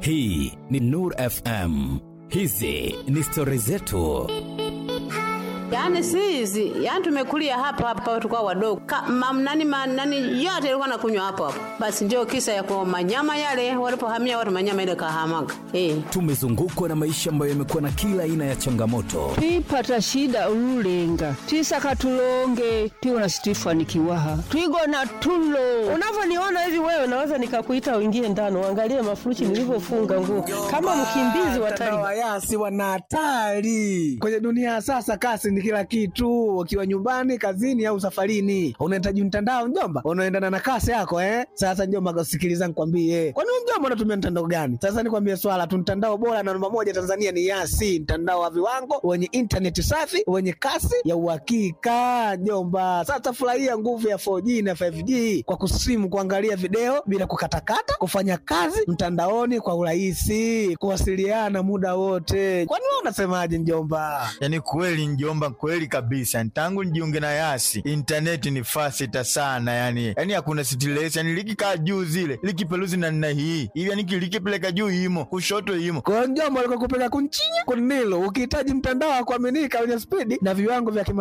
Hii ni Nur FM. Hizi ni stori zetu. Yaani si hizi, yaani tumekulia hapa hapa tukao wadogo. Mam nani man nani yote ilikuwa nakunywa hapo hapo. Basi ndio kisa ya kwa manyama yale walipohamia watu manyama ile kahamaga. Eh. Tumezungukwa na maisha ambayo yamekuwa na kila aina ya changamoto, twipata shida ululenga twisaka tulonge twiwona situifanikiwaha twigona tulo Unavyoniona hivi wewe, naweza nikakuita uingie ndani uangalie mafurushi nilivyofunga nguo kama mkimbizi wa Mtandao wa Taliban. Yasi wana hatari kwenye dunia ya sasa. Kasi ni kila kitu, ukiwa nyumbani, kazini au safarini, unahitaji mtandao mjomba, unaendana na kasi yako eh. Sasa mjomba, sikiliza nikwambie, kwani wewe mjomba unatumia mtandao gani? Sasa nikwambie swala tu, mtandao bora na namba moja Tanzania ni Yasi, mtandao wa viwango wenye intaneti safi wenye kasi ya uhakika mjomba. Sasa furahia nguvu ya 4G na 5G kwa kusimu, kuangalia video bila kukatakata, kufanya kazi mtandaoni kwa urahisi, kuwasiliana muda wote. Kwani wewe unasemaje mjomba? Yaani kweli njomba, kweli kabisa. Tangu nijiunge na Yasi intaneti ni fasita sana, yani yani hakuna stress, yani likikaa juu zile likipeluzi na nina hii hivi, yani likipeleka juu imo kushoto imo Kwa hiyo mjomba, alikuwa kupeleka kunchinya kunilo, ukihitaji mtandao wa kuaminika wenye spidi na viwango vya kima